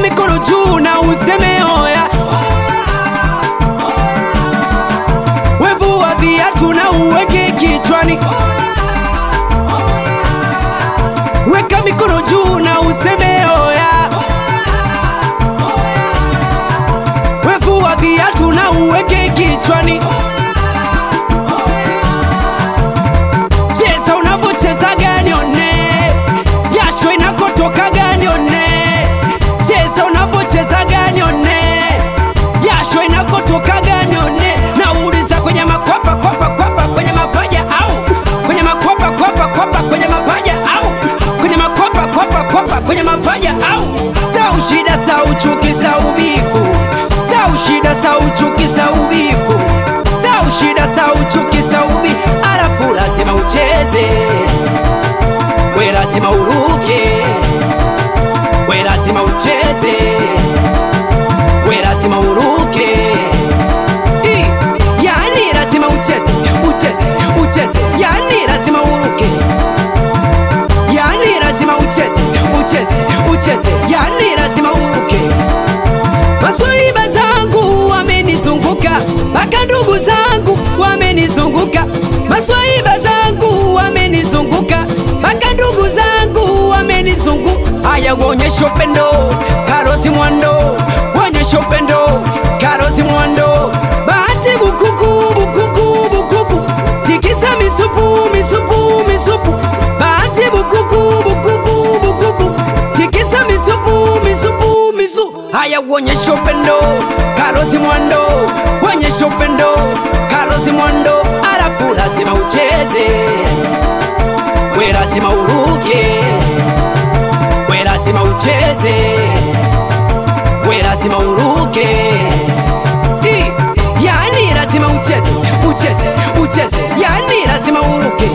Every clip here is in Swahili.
mikono juu na useme oya wevua viatu na uweke kichwani weka mikono juu na useme oya wevua viatu na uweke kichwani cheza unavyocheza ganione jasho inakotoka ganione cheza unavyocheza ganione jasho inakotoka ganione nauliza kwenye makwapa kwapa kwapa kwenye mapaja au kwenye makwapa kwapa kwapa kwenye mapaja au kwenye makwapa kwapa kwapa kwenye mapaja au sau shida sau chuki sau bifu sau shida sau chuki sau bifu sau shida sau chuki sau bifu alafu lazima ucheze we lazima uruke we lazima ucheze we lazima uruke I, yani lazima ucheze ucheze ucheze yani lazima uruke yani lazima ucheze ucheze ucheze yani lazima uruke maswaiba zangu wamenizunguka mpaka ndugu zangu wamenizunguka maswaiba zangu wamenizunguka mpaka ndugu zangu wamenizunguka haya uonyesha upendo karosi mwando uonyesha upendo karosi mwando bahati bukuku bukuku bukuku tikisa misupu misupu misupu bahati bukuku bukuku bukuku tikisa misupu misupu misu haya uonyesha upendo karosi mwando uonyesha upendo karosi mwando alafu lazima ucheze we lazima uruke we lazima ucheze we lazima uruke I, yani lazima ucheze ucheze ucheze yani lazima uruke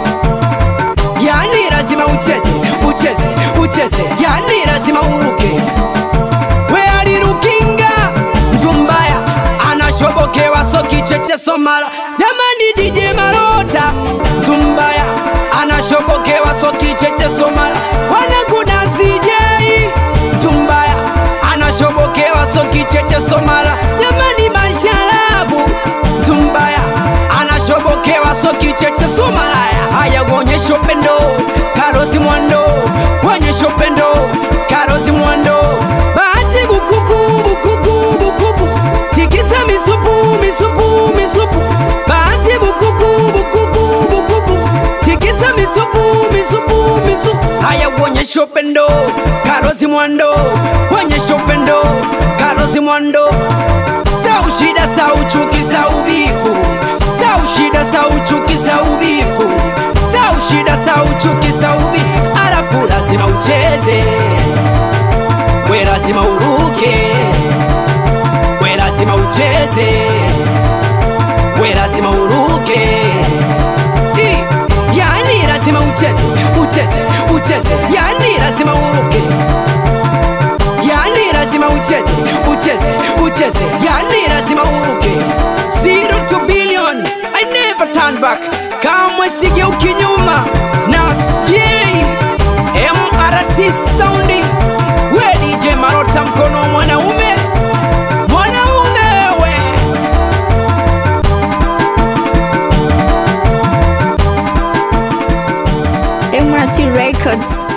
yani lazima ucheze ucheze ucheze yani lazima uruke we alirukinga mtu mbaya anashobokewa so kicheche somala jamani dj marota mtu mbaya anashobokewa so kicheche somala wanakuna cj mtu mbaya anashobokewa so kicheche somala jamani masharabu mtu mbaya anashobokewa so kicheche somalaya haya uonyesha upendo karosi mwando uonyesha upendo karosi mwando bahati bukuku bukuku bukuku tikisa misupu misupu misupu bahati bukuku bukuku bukuku tikisa misupu misupu misupu haya uonyesha upendo karosi mwando uonyesha upendo karosi mwando sau shida sau chuki sau bifu sau shida sau chuki sau bifu sau shida sau chuki sau bifu alafu lazima ucheze we lazima uruke we lazima ucheze we lazima uruke I, yani lazima ucheze ucheze ucheze yani lazima uruke yani lazima ucheze ucheze ucheze yani lazima uruke zero to billion i never turn back kamwe sigeuki nyuma na skei mrt soundi we dj marota mkono wa mwanaume mwanaume we MRT Records.